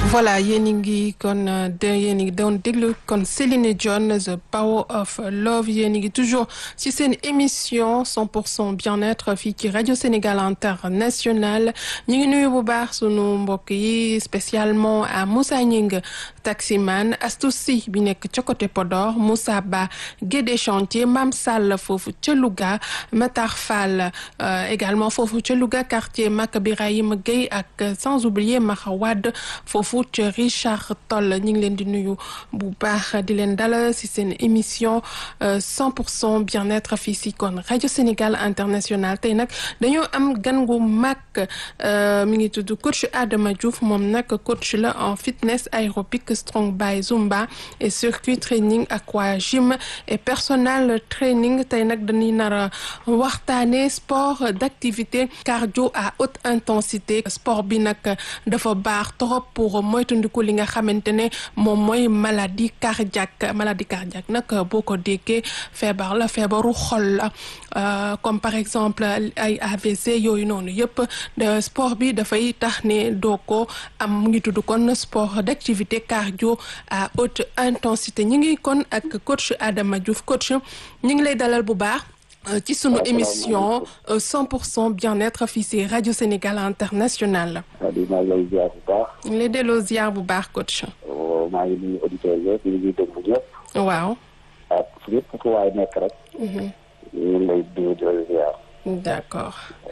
voilà yéen a ngi kon de yéen a ngi doon déglu kon Céline Dion The Power of Love yéen a ngi toujours ci seen émission 100 pour cent bien-être fii ci rajo Sénégal international ñu ngi nuyu bu baax sunu mbokk yi spécialement à Moussa Gningue taximan Astou Sy bi nekk ca côté Podor Moussa Ba Guédé Chantier Mam Sall foofu ca Louga Matar Fall également foofu ca Louga quartier Mak Birahim Gueye ak sans oublier Maxa Wade foofu ca Richard Toll ñu ngi leen di nuyu bu baax di leen dalal ci seen émission 100 pour cent bien-être fii ci kon rajo Sénégal international tey nag dañoo am gan gu mag mi ngi tudd coach Adama Diouf moom nag coach la en fitness aérobic strong by Zumba et circuit training aqua gym et personal training tey nag dañuy nar a waxtaanee sport d'activité cardio à haute intensité sport bi nag dafa baax trop pour moytandiku li nga xamante ne moom mooy maladie cardiaque maladie cardiaque nag boo ko déggee feebar la feebaru xol la comme par exemple ay AVC yooyu noonu yëpp sport bi dafay tax ne doo ko am mu ngi tudd kon sport d'activité cardio à haute intensité ñu ngi kon ak coach Adama Diouf coach ñu ngi lay dalal bu baax ci sunu émission 100 pour cent bien-être fii ci rajo Sénégal international. maa ngi lay ziar bu baax. ñu ngi lay delloo ziar bu baax coach. maa ngi nuyu auditeurs yëpp ñu ngi déglu ñëpp. waaw. ak yëpp fu waay nekk rek. ñu ngi lay nuyu di la ziar. d'accord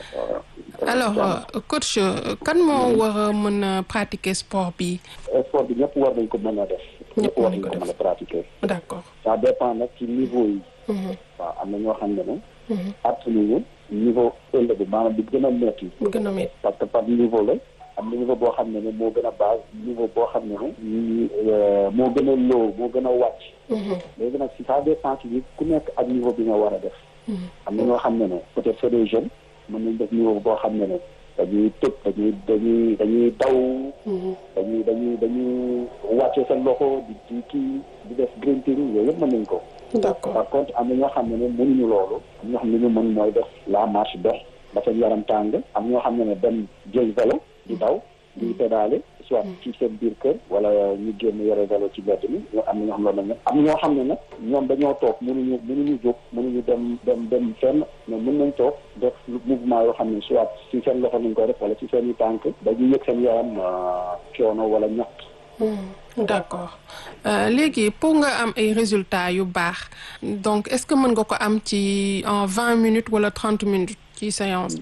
alors coach kan moo war a mën a pratiquer sport bi. sport bi ñëpp war nañ ko mën a def. ñëpp war nañ ko mën a pratiquer. d'accord. ça dépend nag ci niveau yi. waaw am na ñoo xam ne ne. atteindre niveau élevé maanaam bi gën a métti. gën a métti parce que par niveau la. am na niveau boo xam ne ne moo gën a base niveau boo xam ne ne moo gën a low moo gën a wàcc léegi nag si ça dépend ci ku nekk ak niveau bi nga war a def am na ñoo xam ne ne peut-être c'est des jeunes mën nañ def niveau boo xam ne ne dañuy tëb dañuy dañuy dañuy daw dañuy dañuy dañuy wàcce seen loxo di di kii di def grunting yooyu yëpp mën nañ ko d'accord par contre am na ñoo xam ne ne mënuñu loolu am ñoo xam ne ñu mën mooy def la marche dox ba seen yaram tàng am ñoo xam ne ne dem jël vélo di daw di pédale soit ci seen biir kër wala ñu génn yore vélo ci mbedd mi ñoo am na ñoo xam loolu la am ñoo xam ne nag ñoom dañoo toog mënuñu mënuñu jóg mënuñu dem dem dem fenn mais mën nañ toog def mouvement yoo xam ne soit ci seen loxo nañ koy def wala ci seen i tànk dañuy yëg seen yaram coono wala ñax d'accord léegi pour nga am ay résultats yu baax donc est-ce que mën nga ko am ci en vingt minutes wala trente minutes ci séance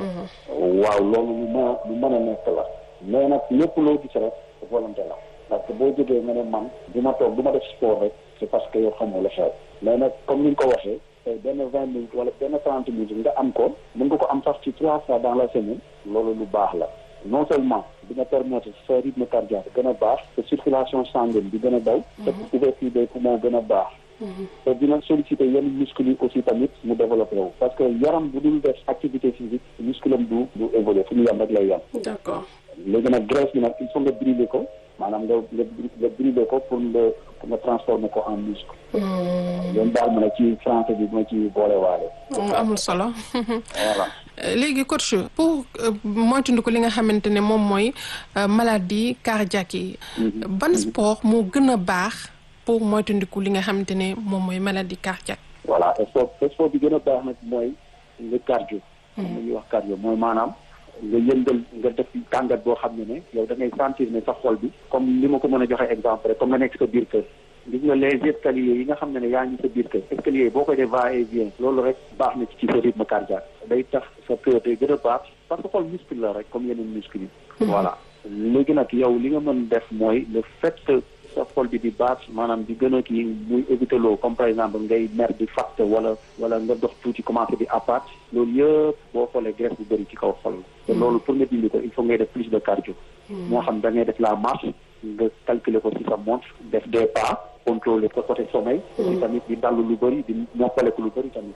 waaw loolu lu mën a lu mën a nekk la mais nag lépp loo gis rek volonté la parce que boo jógee nga ne man du ma toog du ma def sport rek c'est parce que yow xamoo la xew mais nag comme ni nga ko waxee tey benn vingt minutes wala benn trente minutes nga am ko mën nga ko am sax ci trois fois dans la semaine loolu lu baax la non seulement dina permettre sa rythme cardiaque gën a baax sa circulation sanguine bi gën a daw sa ouverture des poumons gën a baax te dina solliciter yenn muscles yi aussi tamit mu développé wu parce que yaram bu dul def activité physique muscle am du du évoluer fu ñu yem rek lay yem d'accord léegi nag graisse bi nag il faut nga brûler ko maanaam nga nga nga brûler ko pour nga pour nga transformer ko en muscle yoon daal ma ne ci français bi ma ci boole waale amul solo voilà léegi coach pour moytandiku li nga xamante ne moom mooy maladie cardiaque yi ban sport moo gën a baax pour moytandiku li nga xamante ne moom mooy maladie cardiaque voilà sport sport bi gën a baax nag mooy le cardio am na ñuy wax cardio mooy maanaam nga yëngal nga def tàngat boo xam ne ne yow da ngay sentir ne sa xol bi comme li ma ko mën a joxe exemple rek comme nga nekk sa biir kër gis nga les escaliers yi nga xam ne ne yaa ngi sa biir kër escaliers yi boo koy def va et vient loolu rek baax na ci sa rythme cardiaque day tax sa cœur day gën a baax parce que xol muscle la rek comme yeneen muscle yi voilà léegi nag yow li nga mën def mooy le fait que sa xol bi di baax maanaam di gën a kii muy éviter loo comme par exemple ngay mer di fàtte wala wala nga dox tuuti commencé di apat loolu yëpp boo xoolee graisse bu bëri ci kaw xol la te loolu pour nga dindi ko il faut ngay def plus de cardio moo xam da ngay def la marche nga calculer ko ci sa montre def des pas contrôler ko côté sommeil aussi tamit di dallu lu bëri di noppaleku lu bëri tamit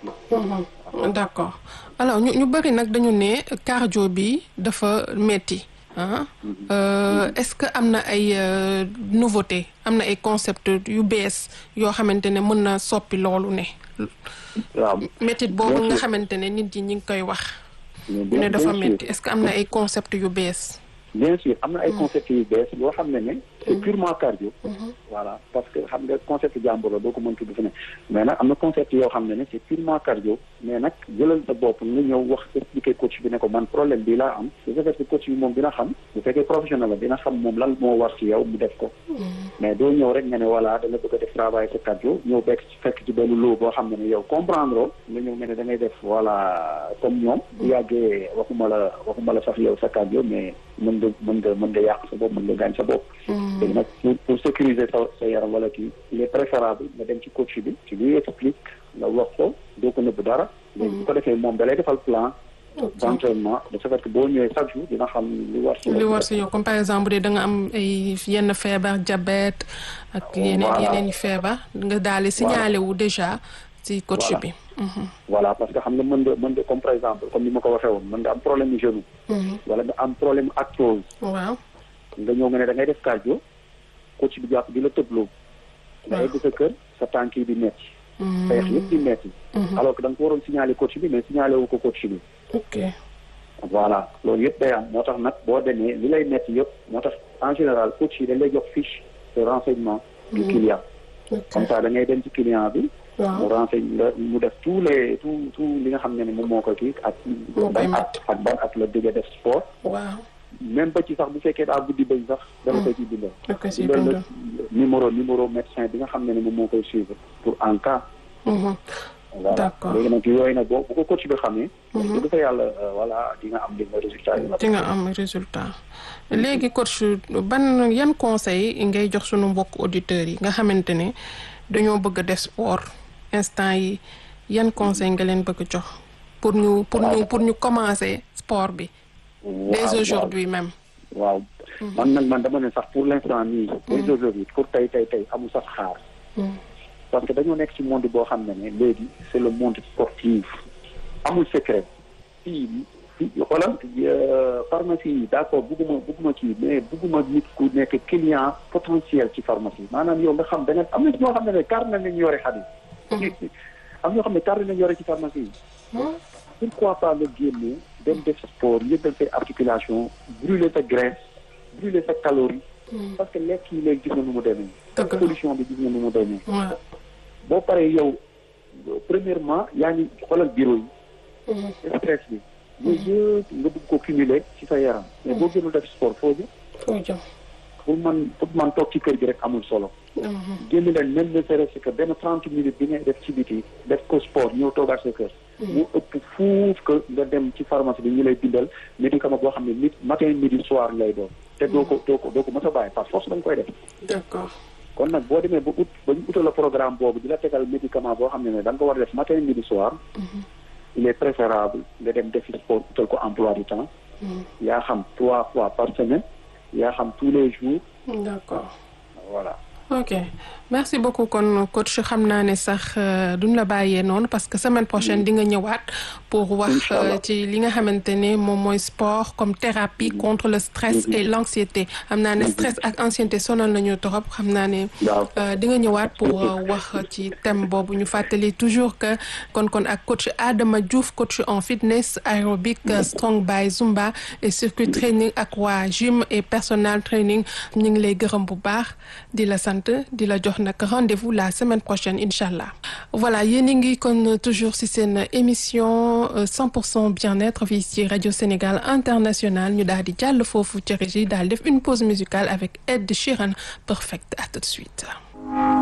aussi d'accord alors ñu ñu bëri nag dañu ne cardio bi dafa metti ah est-ce que am na ay nouveauté am na ay concept yu bees yoo xamante ne mën na soppi loolu ne waaw métit boobu nga xamante ne nit yi ñi ngi koy wax ñu ne dafa metti est-ce que am na ay concept yu bees bien sûr am na ay concepts yu bees yoo xam ne ne c'est purement cardio voilà parce que xam nga concept jàmbur la doo ko mën tudd fi ne mais nag am na concept yoo xam ne ne c'est purement cardio mais nag jëlal sa bopp nga ñëw wax expliquer coach bi ne ko man problème bi laa am su fekkee coach bi moom dina xam bu fekkee professionnel la dina xam moom lan moo war ci yow mu def ko mais doo ñëw rek nga ne voilà da nga bëgg a def travail sa cardio ñëw bekk fekk ci benn loo boo xam ne ne yow comprendre nga ñëw nga ne da ngay def voilà comme ñoom bu yàggee waxuma la waxuma la sax yow sa cardio mais mën nga mën nga mën nga yàq sa bopp mën nga gaañ sa bopp léegi nag pour pour sécuriser sa sa yaram wala kii il est préférable nga dem ci coach bi ci lui explique nga wax ko doo ko nëbb dara léegi bu ko defee moom da lay defal plan d'entraînement de ce fait que boo ñëwee chaque jour dina xam li war si li war si yow comme par exemple de da nga am ay yenn feebar diabète ak yeneen yeneen i feebar nga daal di signalé wu déjà ci coach bi voilà parce que xam nga mën nga mën nga comme par exemple comme ni ma ko waxee woon mën nga am problème mu genou wala nga am problème arthrose waaw nga ñëw nga ne da ngay def cardio coach bi jàpp di la tëbloo nga egg sa kër sa tànk yi di metti xeex yëpp di metti alors que da nga ko waroon signaler coach bi mais signalé wu ko coach bi ok voilà loolu yëpp day am moo tax nag boo demee li lay metti yëpp moo tax en général coach yi dañ lay jox fiche de renseignement du client comme ça da ngay dem ci client bi mu renseigne la mu def tous les tout tout li nga xam ne ne moom moo ko kii ak ban at ak ban at la dëgg def sport waaw même ba ci sax bu fekkee daa guddi bañ sax dama koy ci bindal bindal la numéro numéro médecin bi nga xam ne ne moom moo koy suivre pour en cas voilà d'accord léegi nag yooyu nag boo bu ko coach bi xamee du fa yàlla voilà di nga am di nga résultat yi di nga am résultat léegi coach ban yan conseil ngay jox sunu mbokk auditeurs yi nga xamante ne dañoo bëgg a def sport instant yi yan conseil nga leen bëgg jox pour ñu pour ñu pour ñu commencer sport bi dès aujourd'hui même waaw man nag man dama ne sax pour l'instant nii dès aujourd'hui pour tey tey tey amul sax xaar parce que dañoo nekk ci monde boo xam ne ne léegi c'est le monde sportif amul secret fii fii xoolal pharmacie yi d'accord bugguma bugguma kii mais bugguma nit ku nekk client potentiel ci pharmacie maanaam yow nga xam da nga am na ñoo xam ne ne carnet nañu yore xadis am ñoo xam ne carnet nañu yore ci pharmacie yi pourquoi pas nga génne dem def sport yëgal say articulation brûler sa graisse brûler sa calorie parce que lekk yi léegi gis na nu mu demee pollution bi gis na nu mu demee boo paree yow premièrement yaa ngi xoolal bureau yi stress bi yooyu yëpp nga bëgg ko cumuler ci sa yaram mais boo gënul def sport foo jëm foo jëm pour man pour man toog ci kër gi rek amul solo génn leen même ne serait-ce que benn trente minutes bi ngay def ci biti def ko sport ñëw toogaat sa kër mu ëpp fuuf que nga dem ci pharmacie bi ñu lay bindal médicament boo xam ne nit matin midi soir ngay doon te doo ko doo ko doo ko mës a bàyyi par force da nga koy def d'accord kon nag boo demee ba ut ba ñu utal la programme boobu di la tegal médicament boo xam ne ne da nga ko war a def matin midi soir il est préférable nga dem defi sport utal ko emploi du temps yaa xam trois fois par semaine yaa xam tous les jours d'accord voilà ok merci beaucoup kon coach xam naa ne sax duñ la bàyyee noonu parce que semaine prochaine di nga ñëwaat pour wax ci li nga xamante ne moom mooy sport comme thérapie contre le stress et l'anxiété xam naa ne stress ak anxiété sonal nañu trop xam naa ne di nga ñëwaat pour wax ci thème boobu ñu fàttali toujours que kon kon ak coach Adama Diouf coach en fitness aérobic strong by Zumba et circuit training ak waa gym et personal training ñu ngi lay gërëm bu baax di la sant di la jox nag rendez-vous la semaine prochaine incha allah voilà yéen a ngi kon toujours ci seen émission 100 pour cent bien-être fii ci rajo Sénégal international ñu daal di jàll foofu ci régie daal def une pause musicale avec Ed Sheeran perfect à tout de suite